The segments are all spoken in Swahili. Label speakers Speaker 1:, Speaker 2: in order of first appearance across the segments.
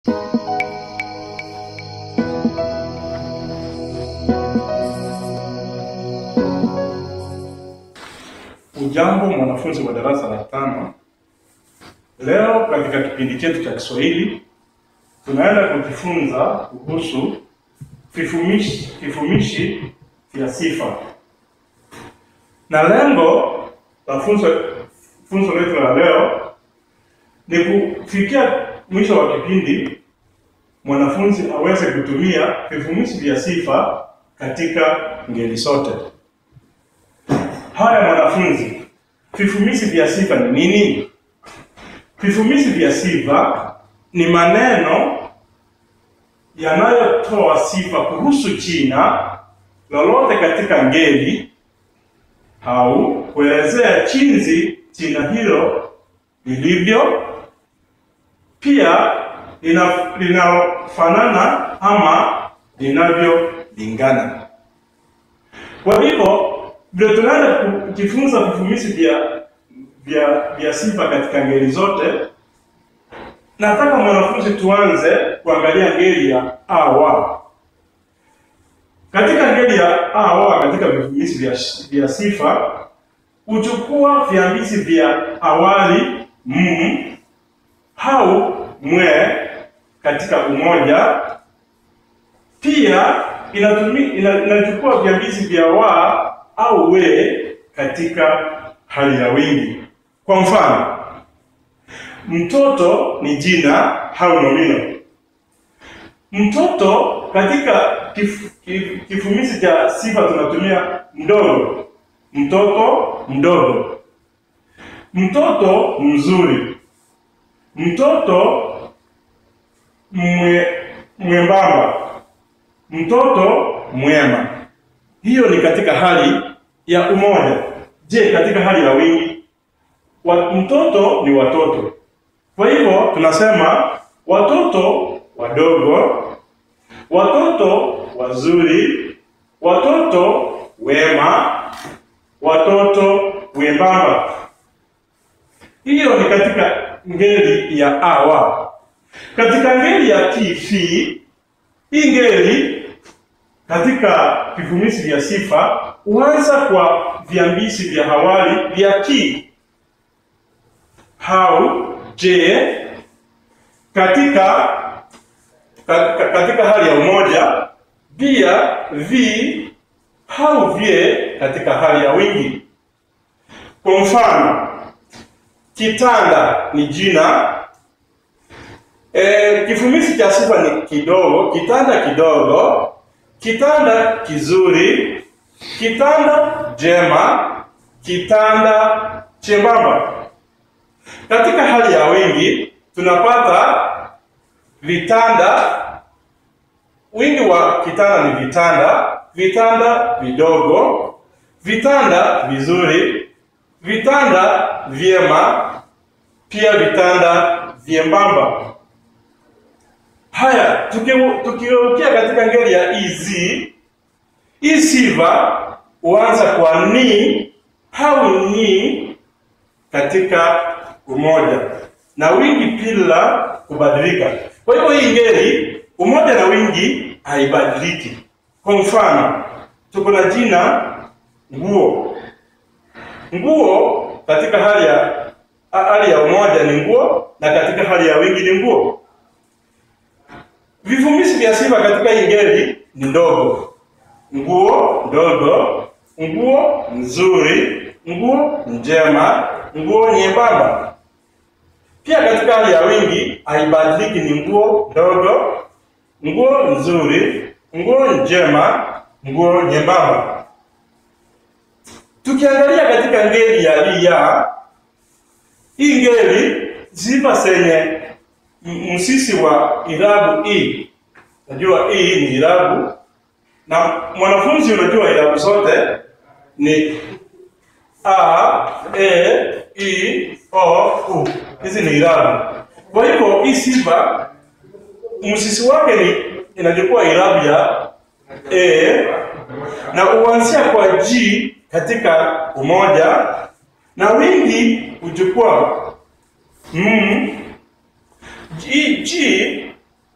Speaker 1: Ujambo mwanafunzi wa darasa la tano. Leo katika kipindi chetu cha Kiswahili tunaenda kujifunza kuhusu vifumishi vifumishi vya sifa, na lengo la funzo funzo letu la leo ni kufikia mwisho wa kipindi mwanafunzi aweze kutumia vifumishi vya sifa katika ngeli zote. Haya mwanafunzi, vifumishi vya sifa ni nini? Vifumishi vya sifa ni maneno yanayotoa sifa kuhusu jina lolote katika ngeli au kuelezea jinsi jina hilo lilivyo, pia lina- linalofanana ama linavyolingana. Kwa hivyo ndio tunaenda kujifunza vifumishi vya vya vya sifa katika ngeli zote. Nataka mwanafunzi tuanze kuangalia ngeli ya awa. Katika ngeli ya awa, katika vifumishi vya, vya sifa huchukua viambishi vya awali m au mwe katika umoja. Pia inatumi, ina, inachukua viambishi vya wa au we katika hali ya wingi. Kwa mfano, mtoto ni jina au nomino. Mtoto katika kif, kif, kifumishi cha sifa tunatumia mdogo. Mtoto mdogo. Mtoto mzuri. Mtoto mwe, mwembamba. Mtoto mwema. Hiyo ni katika hali ya umoja. Je, katika hali ya wingi? Wa, mtoto ni watoto. Kwa hivyo tunasema watoto wadogo, watoto wazuri, watoto wema, watoto wembamba. Hiyo ni katika ngeli ya awa. Katika ngeli ya kifi, hii ngeli katika vivumishi vya sifa huanza kwa viambishi vya awali vya ki au je katika ka- ka- katika hali ya umoja, pia vi au vye katika hali ya wingi. Kwa mfano, kitanda ni jina e, kifumishi cha sifa ni kidogo, kitanda kidogo, kitanda kizuri, kitanda jema, kitanda chembamba. Katika hali ya wingi tunapata vitanda. Wingi wa kitanda ni vitanda, vitanda vidogo, vitanda vizuri, vitanda vyema, pia vitanda vyembamba. Haya, tuki- tukigeukia katika ngeli ya iz, hii sifa huanza kwa ni au ni katika umoja na wingi bila kubadilika. Kwa hivyo hii ngeli umoja na wingi haibadiliki. Kwa mfano, tuko na jina nguo. Nguo katika hali ya hali ya umoja ni nguo na katika hali ya wingi ni nguo. Vivumishi vya sifa katika hii ngeli ni ndogo. Nguo ndogo, nguo nzuri, nguo njema, nguo nyembamba. Pia katika hali ya wingi haibadiliki, ni nguo ndogo, nguo nzuri, nguo njema, nguo nyembamba. Tukiangalia katika ngeli ya lia, hii ngeli sifa zenye m- msisi wa irabu i. Najua i ni irabu na mwanafunzi, unajua irabu zote ni a, e, i, o, u. Hizi ni irabu. Kwa hivyo hii sifa msisi wake ni inachukua irabu ya e na uanzia kwa g katika umoja na wingi huchukua mm, g, g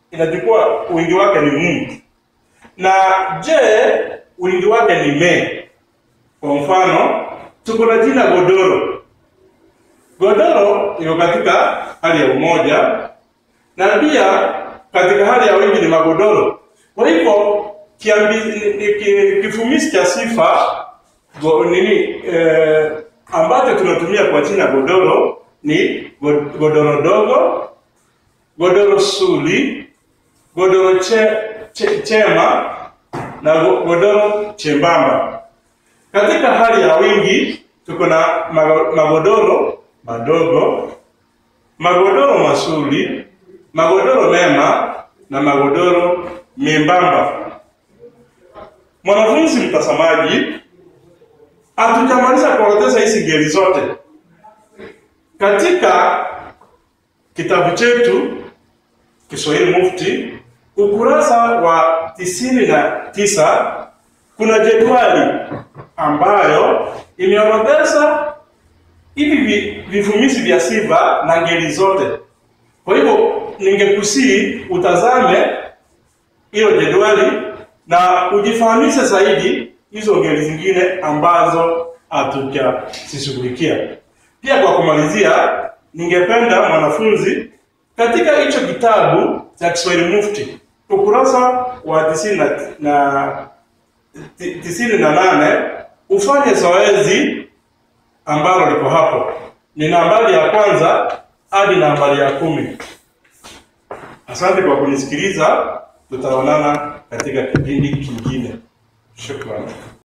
Speaker 1: inachukua wingi wake ni mu, na je wingi wake ni me. Kwa mfano, tuko na jina godoro. Godoro iko katika hali ya umoja na pia katika hali ya wingi ni magodoro. Kwa hivyo kiambi, ni, ni, ki- kifumishi cha sifa go, nini eh, ambacho tunatumia kwa jina godoro ni go- godoro dogo, godoro suli, godoro che, che, chema na go- godoro chembamba. Katika hali ya wingi tuko na mago- magodoro madogo, magodoro masuli, magodoro mema na magodoro membamba. Mwanafunzi mtazamaji, hatujamaliza kuorodhesha hizi ngeli zote katika kitabu chetu Kiswahili Mufti, ukurasa wa tisini na tisa kuna jedwali ambayo imeorodhesha hivi vi- vivumishi vya sifa na ngeli zote. Kwa hivyo ningekusii utazame hilo jedwali na ujifahamishe zaidi hizo ngeli zingine ambazo hatujazishughulikia. Pia kwa kumalizia, ningependa mwanafunzi katika hicho kitabu cha Kiswahili Mufti ukurasa wa tisini na, na ti- tisini na nane ufanye zoezi ambalo liko hapo, ni nambari ya kwanza hadi nambari ya kumi. Asante kwa kunisikiliza, tutaonana katika kipindi kingine. Shukrani.